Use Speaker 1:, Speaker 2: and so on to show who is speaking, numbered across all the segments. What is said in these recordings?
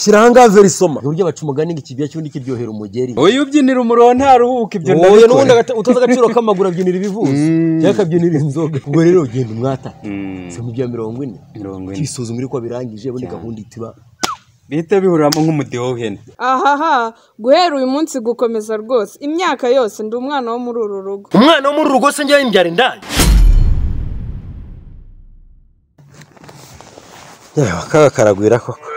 Speaker 1: Shyira ahangaha verisoma
Speaker 2: burya baca umugani ngo ikibya cy'undi kiryohera umugeri
Speaker 3: uyu ubyinira umuruho ntaruhuka ibyo
Speaker 2: wowe n'ubundi agata- utazi agaciro k'amaguru abyinira ibivuzo cyangwa akabyinira inzoga ubwo rero ugenda umwata si mu bya mirongo ine
Speaker 3: Mirongo ine.
Speaker 2: ukisuzuma uko birangije ubundi gahunda ihita iba
Speaker 3: bihita bihuramo nk'umudiho w'ihene
Speaker 4: ahaha guhera uyu munsi gukomeza rwose imyaka yose ndi umwana wo muri uru rugo
Speaker 1: umwana wo muri urugo se njya yimbyara indaya
Speaker 2: yewe kaga karagwira koko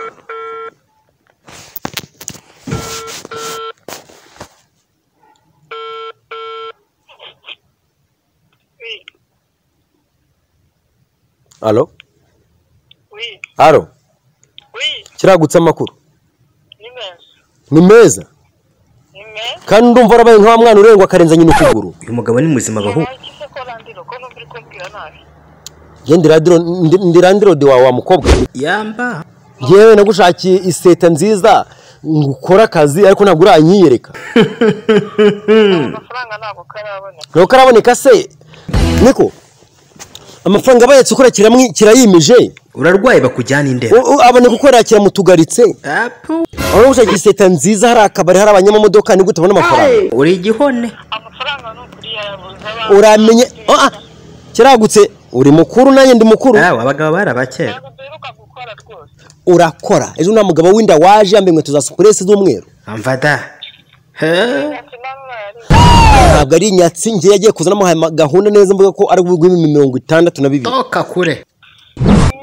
Speaker 2: alo
Speaker 5: Oui,
Speaker 2: alo
Speaker 5: oui,
Speaker 2: kiragutse amakuru
Speaker 5: ni meza.
Speaker 2: ni meza
Speaker 5: Ni meza.
Speaker 2: kandi ndumva warabaye nka wa mwana urengwa akarenza nyine ukuguru
Speaker 3: uyu mugabo ni muzima bahura
Speaker 5: Nabaye iki se ko randiro ko numva uri kumbwira nabi?
Speaker 2: ye ndirandirode wawe wa mukobwa
Speaker 3: yamba
Speaker 2: yewe nagushakiye iseta nziza ngo ukore akazi ariko ntabwo uranyiyereka
Speaker 5: Amafaranga ntabwo karaboneka.
Speaker 2: ntabwo karaboneka se niko amafaranga abayetse ukora kiramwi- kirayimije
Speaker 3: urarwaye bakujyana indera
Speaker 2: U- u- aboneka ukorera kiramutugaritse aho nagushakiye iseta nziza hari akabari hari abanyamamodoka ni gute ubona amafaranga
Speaker 3: uri igihone
Speaker 5: Amafaranga nukuri yayabuze abantu.
Speaker 2: uramenye ah, ah, kiragutse uri mukuru nanjye ndi mukuru
Speaker 3: Ah, abagabo bari abakera
Speaker 5: Ntabwo duheruka gukora rwose.
Speaker 2: urakora ejo nta mugabo w'inda waje yambaye inkweto za supuresi z'umweru
Speaker 3: amvada
Speaker 5: Ati mama yari
Speaker 2: ntabwo ari inyatsi njye yagiye kuzanamo hama- gahunda neza mvuga ko ari bw'ibihumbi mirongo itandatu na bibiri
Speaker 3: toka kure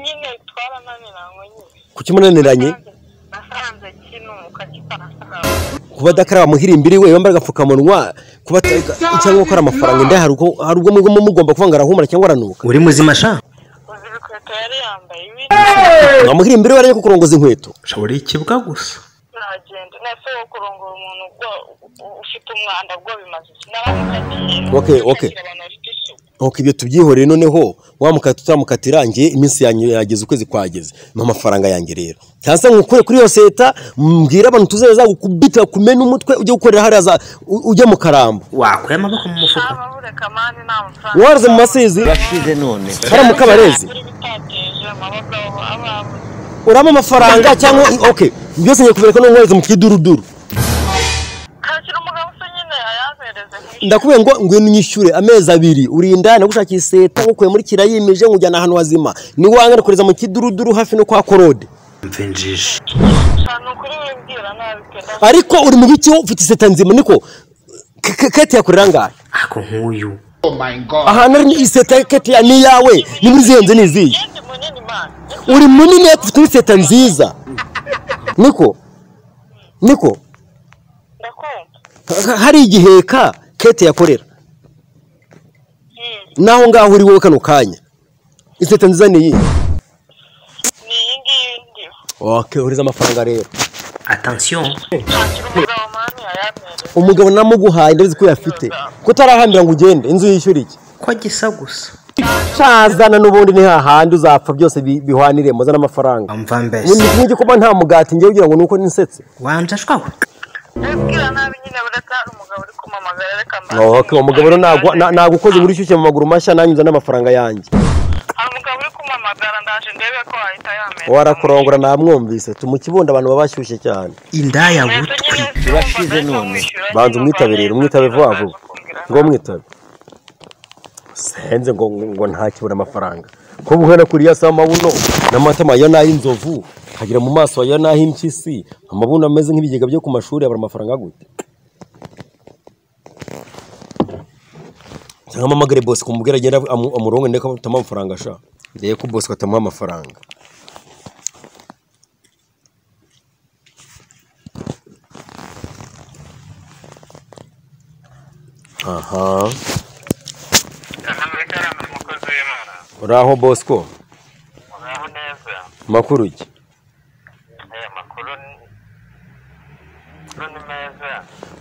Speaker 5: nyine twarananiranywe nyine.
Speaker 2: kuki munaniranye
Speaker 5: Nasanze kinuka kitanasahawe.
Speaker 2: kuba adakaraba muhira imbiri we wambara agapfukamunwa kuba ata- cyangwa gukora amafaranga inda hari ubwo hari ubwo mugomba mugomba kuvuga ngo arahumura cyangwa aranuka
Speaker 3: uri muzima sha
Speaker 5: Uzi ibikweto yari yambaye ibi
Speaker 2: nka muhira imbiri we arajya kukurongoza inkweto
Speaker 3: ushobora ikibwa gusa
Speaker 5: nagenda. Nase wo kurongora umuntu ubwo u- ufite umwanda bwo bimaze iki? Naramukagiye.
Speaker 2: Okay, okay.
Speaker 5: Nakagira abantu bafite isuku.
Speaker 2: nkuko ibyo tubyihoreye noneho wamukata utamukata irangiye iminsi yanyu yageze ukwezi kwageze ni amafaranga yanjye rero cyangwa se nkukure kuri iyo seta mbwira abantu tuzajya gukubita kumena umutwe ujye gukorera hariya za u- ujye mu karambo
Speaker 3: wakuye amaboko mu mufuka
Speaker 5: Nta bureka mani nta mafaranga.
Speaker 2: waruze mu masizi hariya mu kabarezi uramo amafaranga cyangwa ok byose ngiye kubereka no nkohereza mu kiduruduru
Speaker 5: Kakira umugabo se nyine ayampereze nkishyure.
Speaker 2: ndakubwiye ngo ngwino unyishyure amezi abiri urinda nagushakiye iseta ngukuye muri kirayimije nkujyana ahantu hazima niwanga nakoreza mu kiduruduru hafi no kwa korode
Speaker 3: mve injiji
Speaker 5: Nta ni ukuri wimbwira nabi pe ndavuga.
Speaker 2: ariko uri mu biki ufite iseta nzima niko K- K- kate yakorera ngahe
Speaker 3: ako nk'uyu
Speaker 2: ahantu ari iseta kate ya ni iyawe ni muri zihenze ni izihe
Speaker 5: Yendi munini mani.
Speaker 2: uri munini ariko ufite iseta nziza niko niko
Speaker 5: Ndakumva.
Speaker 2: Ha- hari igiheka kate yakorera
Speaker 5: Hmm.
Speaker 2: naho ngaho uri wowe kano kanya iseta nziza ni iyi
Speaker 5: Ni iyi ngiyi ndiho.
Speaker 2: ok uriza amafaranga rero
Speaker 3: atansiyo
Speaker 5: Kakira umugabo mani ayampereze.
Speaker 2: umugabo namuguhaye ndabizi ko yafite kutarahambira ngo ugende inzu yishyura iki
Speaker 3: ko gisa gusa
Speaker 2: cazana n'ubundi ni hahandi uzapfa byose bi- bihwanire muzana amafaranga
Speaker 3: amva mbese
Speaker 2: ngiye kuba nta mugati ngiye kugira ngo ni uko nisetse
Speaker 3: wanja shwawe
Speaker 5: Wimbwira nabi nyine bureka hari umugabo uri kumamagara reka mbaze.
Speaker 2: ok uwo mugabo rero ntabwo na- ntabwo ukoze muri shyushye mu maguru mashya nanjye uzana amafaranga yanjye
Speaker 5: Hari umugabo uri kumamagara ndaje ndebe ko wahita yampereza.
Speaker 2: warakurongora namwumvise tumukibondo abantu baba bashyushye cyane
Speaker 3: indaya
Speaker 5: Mbese
Speaker 3: butwi
Speaker 5: nyine urumva nahise umwishyura
Speaker 2: banza
Speaker 5: nyine
Speaker 2: umwitabirire
Speaker 5: uvanyeho
Speaker 2: umwitabe vuba
Speaker 5: ukaza
Speaker 2: vuba
Speaker 5: kumbwira
Speaker 2: ngo mwitabe senze ngo ngo ntakibura amafaranga ko buhera kuriya si amabuno n'amatama ya n'ay'inzovu kagira mu maso ya n'ay'impyisi amabuno ameze nk'ibigega byo ku mashuri abura amafaranga gute cyangwa mpamagare bose kumubwira agenda amu- amurongo ndeka batamuha amafaranga ashaka ndebe ko bose batamuha amafaranga aha
Speaker 5: Ahantu umukozi w'Imana.
Speaker 2: uraho bosco
Speaker 5: Muraho neza.
Speaker 2: makuru iki
Speaker 5: Aya makuru ni makuru ni meza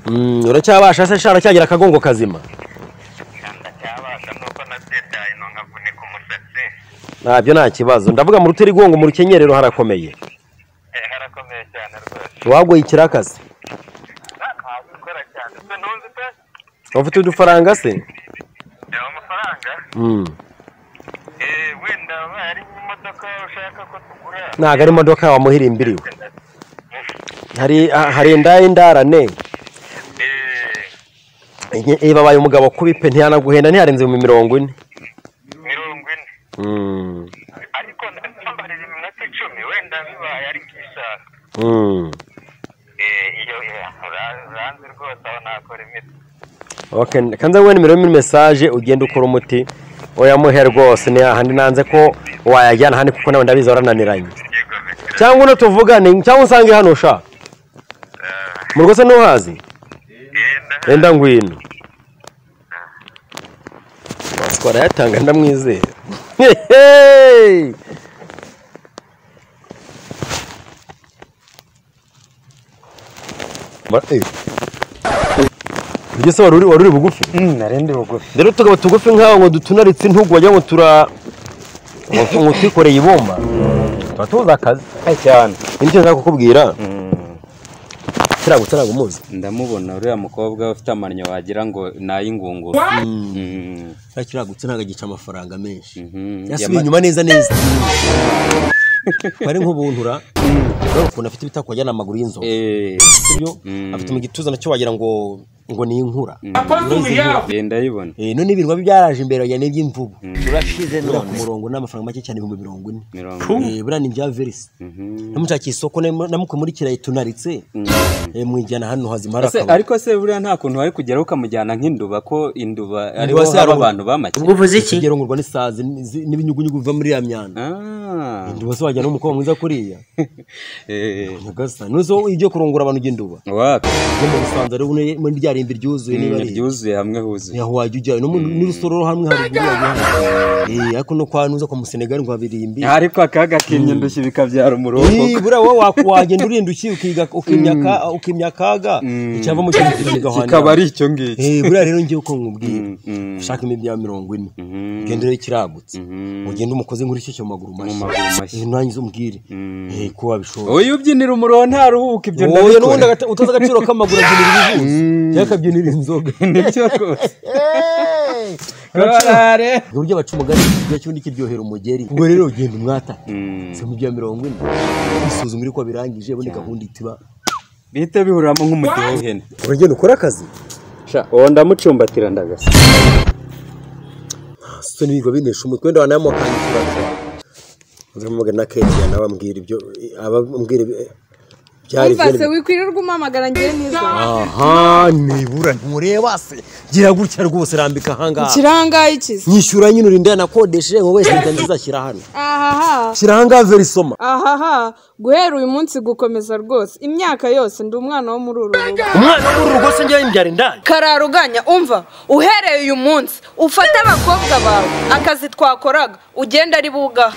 Speaker 2: Mm, uracyabasha se shara cyagira akagongo kazima
Speaker 5: kandi cyabasha nuko nabyitaye ino nkavunika umusatsi
Speaker 2: ntabyo nta kibazo ndavuga mu rutirigongo mu rukenyerero harakomeye
Speaker 5: Eh, harakomeye cyane rwose
Speaker 2: wagoye ikirakasi
Speaker 5: ntawe ukora cyane se ntuzi pe
Speaker 2: ufite udufaranga se
Speaker 5: reba amafaranga
Speaker 2: Mm,
Speaker 5: Eh, wenda waba hari imodoka ushaka ko tugura
Speaker 2: ntabwo ari imodoka wamuhira imbiriwe hari ah, hari indaya indarane Nye- iyo babaye umugabo kubi pe ntiyanaguhenda ntiyarenze mu mirongo ine
Speaker 5: mirongo ine
Speaker 2: Mm,
Speaker 5: ariko ntambarira iminota icumi wenda bibaye ariko ibishaka
Speaker 2: mm.
Speaker 5: Eh, iyo eh, ura- uranzi rwose aho nakora imiti
Speaker 2: Okay, kanza wewe nimeremo message ugenda ukora umuti oya muhe rwose ni hahandi nanze ko wayajyana handi kuko nawe ndabizi warananiranye cyangwa uno tuvugane cyangwa unsange hano sha mu rwose ntuhazi enda ngwino Masiko arayatanga ndamwizera Hehe! Ma- eh. Ugeze wari uri wari uri bugufi
Speaker 6: narindi bugufi
Speaker 2: rero tukaba tugufi nk'aho ngo dutunaritse intugu wagira ngo tura ngo ngo twikoreye ibumba tuba tubuze akazi
Speaker 6: cyane
Speaker 2: indi cyo nshaka kukubwira kirago kirago umuzi
Speaker 6: ndamubona uriya mukobwa ufite amannyo wagira ngo ni ay'ingunguru Mm.
Speaker 2: kiragutse ntabwo agica amafaranga menshi
Speaker 6: Mhm.
Speaker 2: yasubiye inyuma neza neza bari nk'ubuntura urabona ukuntu afite ibitako wagira ni amaguru y'inzovu
Speaker 6: Eh,
Speaker 2: sibyo
Speaker 6: Mm.
Speaker 2: afite mu gituza nacyo wagira ngo ngo ni inkura
Speaker 6: eh, ndayibona
Speaker 2: Eh, none ibintu biba byaraje imbere wagira ni iby'imvubu turashize none ku murongo ni amafaranga make cyane ibihumbi mirongo ine
Speaker 6: mirongo
Speaker 2: Eh, buriya ni ibya verisi
Speaker 6: Mhm.
Speaker 2: namushakira isoko namu- namukumurikira tunaritse mwijyana hano hazima hari
Speaker 6: Ese,
Speaker 2: akabari
Speaker 6: ariko se buriya nta kuntu wari kugeraho ukamujyana nk'induba ko induba ariho
Speaker 2: se hari
Speaker 6: haba
Speaker 2: ubu-
Speaker 6: abantu bamake
Speaker 3: ubwo uvuze iki
Speaker 2: ikigero ngurwa n'isazi n'izi- n'ibinyugunyugu biva muri ya myanda
Speaker 6: Ah.
Speaker 2: induba se wajyana n'umukobwa mwiza kuriya
Speaker 6: Eh,
Speaker 2: nyagasani none se wowe ujye kurongora abantu ujya induba
Speaker 6: wapi
Speaker 2: no mu busanza rero une- muri rya rimbi ryuzuye niba ari
Speaker 6: ryuzuye hamwe huzuye
Speaker 2: yaho wajya ujyayo no mu- n'urusororo hamwe haruguru wajya hano. Eh, ariko no kwa nuza kwa musenegali ngo habirimbi
Speaker 6: ariko akaga k'inyendushyi bikabyara umurongo
Speaker 2: Eh, buriya wowe wa- wagenda urinda uki ukiga- ukimya- ukimya akaga icyava mu kintu kikigahwanira.
Speaker 6: kikaba ari icyo ngicyo
Speaker 2: Eh, buriya rero ngiye uko nkubwira
Speaker 6: Mm, mm.
Speaker 2: ushaka imibya ya mirongo ine
Speaker 6: Mhm.
Speaker 2: ugenda urebe ikiragutse
Speaker 6: Mhm.
Speaker 2: ugende umukoze nkuri cyo mu maguru
Speaker 6: maguru mashya.
Speaker 2: mashya Eh, nanjye umbwire Eh, ko wabishobora
Speaker 6: uyu ubyinira umurongo ntaruhuka ibyo
Speaker 2: wowe n'ubundi agata- utazi agaciro k'amaguru abyinira ibivuzo cyangwa akabyinira inzoga
Speaker 6: nibyo rwose korare
Speaker 2: uburyo abaca umugani ikiryo cy'undi kiryohera umugeri ubwo rero ugenda umwata si mu bya mirongo ine isuzuma iri ko birangije ubundi gahunda itiba
Speaker 6: bihita bihuramo nk'umutiho w'ihene
Speaker 2: uragenda ukora akazi
Speaker 6: sha uwo ndamucumbatira ndagasa
Speaker 2: so n'ibigo binesha umutwe wenda wanayamukandikira uzamugana na kegiya nawe ambwira ibyo abambwira byari
Speaker 4: wumva se wikwirirwa umpamagara ngewe n'izuba
Speaker 2: aha nibura ntureba se gira gutya rwose rambika ahangaha
Speaker 4: ikirangaye ikizi
Speaker 2: nyishyura nyine urinda yanakodeshe ngo wese nza ndizashyira hano
Speaker 4: ahaha
Speaker 2: shyira ahangaha verisoma
Speaker 4: ahaha guhera uyu munsi gukomeza rwose imyaka yose ndi umwana wo muri uru rugo
Speaker 1: umwana wo muri urugo se njyewe mbyara indaya
Speaker 7: kararuganya umva uhereye uyu munsi ufate abakobwa bawe akazi twakoraga ugenda ari bugaha